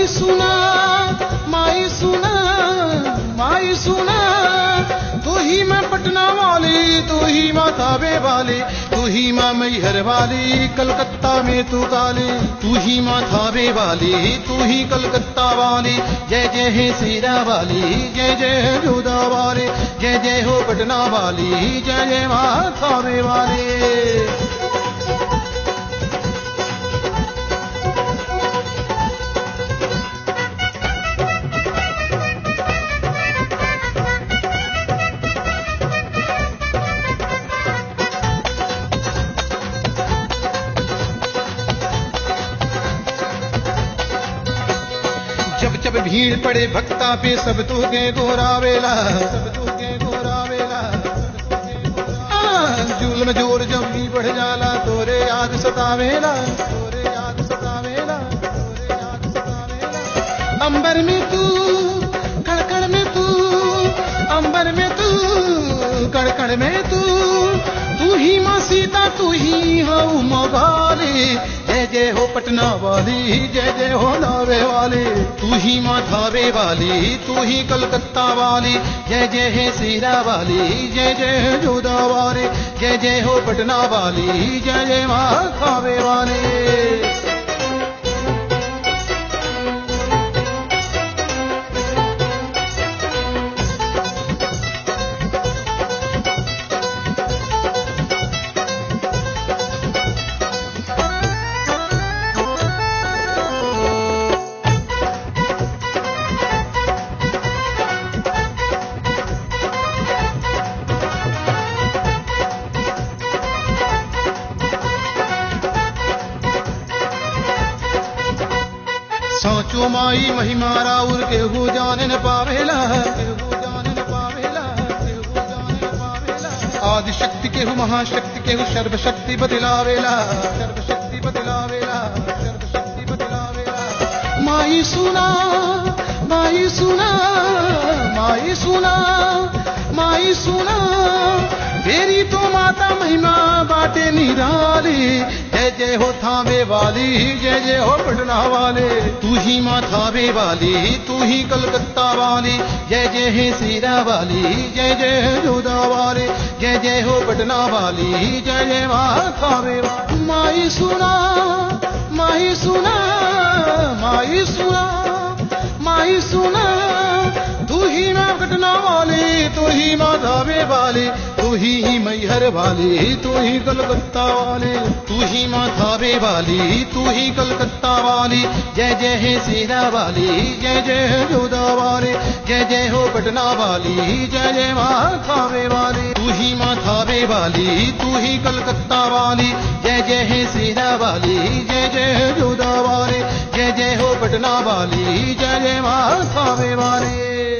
सुना माई सुना माई सुना तू ही मैं पटना वाली तू ही माँ थावे वाली तू ही माँ मैहर वाली कलकत्ता में तू काली तू ही माँ थावे वाली तू ही कलकत्ता वाली जय जय है सीरा वाली जय जय है जोधा वाली जय जय हो पटना वाली जय जय माँ थावे वाली जब जब भीड़ पड़े भक्ता पे सब तू के गोरावेला सब तू के गोरावेला आ, जुल्म जोर जब भी बढ़ जाला तोरे याद सतावेला तोरे याद सतावेला तोरे याद सतावेला अंबर में तू कड़कड़ में तू अंबर में तू कड़कड़ में तू तू ही माँ सीता तू ही हो मगाली जय जय हो पटना वाली जय जय हो नावे वाली तू ही माँ धावे वाली तू ही कलकत्ता वाली जय जय है सीरा वाली जय जय है जोधा वाली जय जय हो पटना वाली जय जय माँ धावे वाली सोचो माई महिमा राउर के हो जाने न पावेला केहू जाने न पावेला, केहू जाने न पावेला। आदि शक्ति के हु महाशक्ति के हु सर्वशक्ति बदलावेला सर्वशक्ति बदलावेला सर्वशक्ति बदलावेला माई सुना माई सुना माई सुना माई सुना तेरी तो माता महिमा बाटे निराली जय जय हो थावे वाली जय जय हो पटना वाले तू ही माँ थावे वाली तू ही कलकत्ता वाली जय जय है सीरा वाली जय जय है जोधा वाली जय जय हो पटना वाली जय जय माँ थावे वाली माई सुना माई सुना माई सुना माई सुना तू ही माँ पटना वाली तू ही माँ धावे वाली तू ही ही मैहर वाली तू ही कलकत्ता वाली तू ही माँ थावे वाली तू ही कलकत्ता वाली जय जय है सीरा वाली जय जय है जोधा वाली जय जय हो पटना वाली जय जय माँ थावे वाली तू ही माँ थावे वाली तू ही कलकत्ता वाली जय जय है सीरा वाली जय जय है जोधा वाली जय जय हो पटना वाली जय जय माँ थावे वाली